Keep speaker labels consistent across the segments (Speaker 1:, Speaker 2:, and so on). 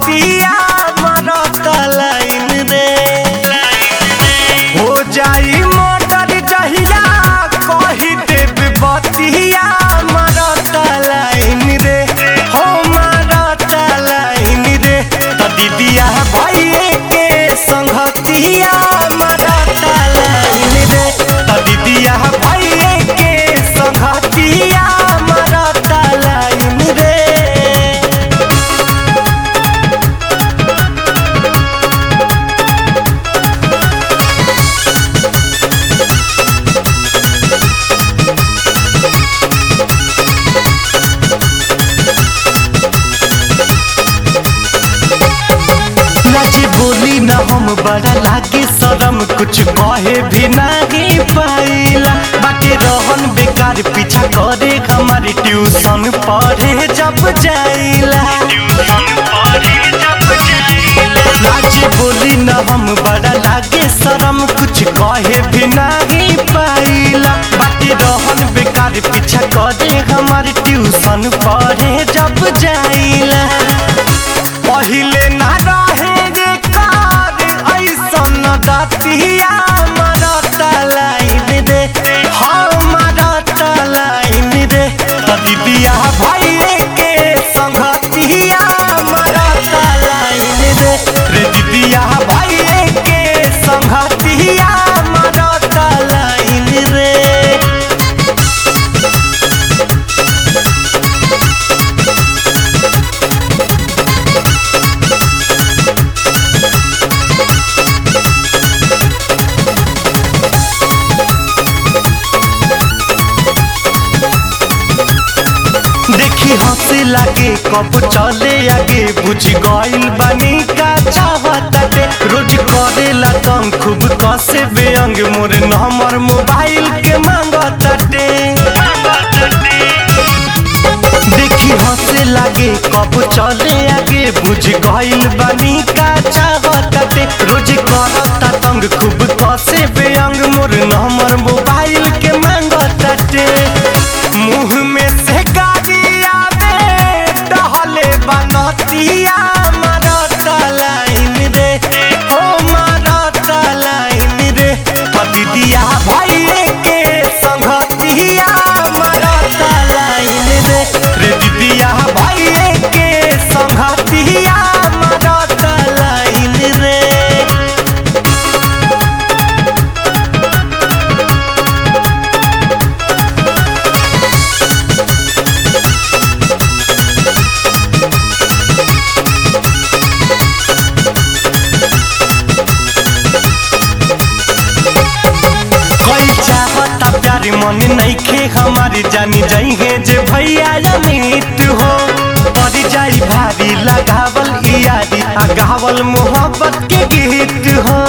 Speaker 1: संघतिया मरत लाइन रे हो जाई मोटर जहिया कही देव बतिया मरत लाइन रे हो मरत लाइन रे त दीदिया भइए के संघतिया मरत लाइन रे त दीदिया भइए के संघतिया मरत लाइन रे नाची बोली न हम बड़ा लागे शरम कुछ कहे भी नहीं पाइला बाकी रहन बेकार पीछा करे हमारी ट्यूशन पढ़े जब जाइला नाची बोली न हम बड़ा लागे शरम कुछ कहे भी नहीं पाइला बाकी रहन बेकार पीछा करे हमारी ट्यूशन पढ़े जब जाइला पहिले ना रहे रे कार ऐसन दतिया मरत लाइन रे हम मरत लाइन रे त दीदिया भइए के संगतिया मरत लाइन रे रे दीदिया भइए के संगतिया मरत लाइन रे देखी हंसे लागे कब चले आगे बुझ गइल बानी का चाहताटे रोज करेला तंग खूब कसे बेअंग मोर नंबर मोबाइल के मांगताटे देखी हंसे लागे कब चले आगे बुझ गइल बानी का चाहताटे रोज करता तंग खूब कसे बेअंग मोर नंबर मोबाइल के मांगताटे मुंह में से गाड़ी आवे टहले बनतिया मरत लाइन रे हो मरत लाइन रे पतिदिया भइए के संगतिया मरत लाइन रे रे दीदिया भइए के संगतिया मरत लाइन रे कोई चाहता प्यारी मन नइखे हमारी जानी जाइए जे भैया अमित हो पड़ जाई भारी लगावल यारी आ गावल मोहब्बत के गीत हो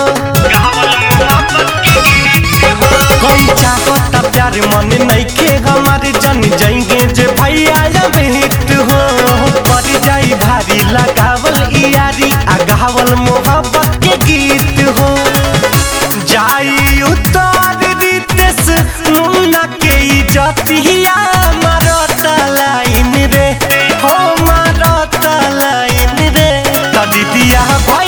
Speaker 1: कोई चाहता प्यारी मन नइखे हमारी जानी जाइए जे भैया अमित हो पड़ जाई भारी लगावल यारी आ गावल मोहब्बत के गीत हो जाई उतार रितेश मुन्ना के इजतिया मारत लाइन रे हो मारत लाइन रे त दीदिया भाई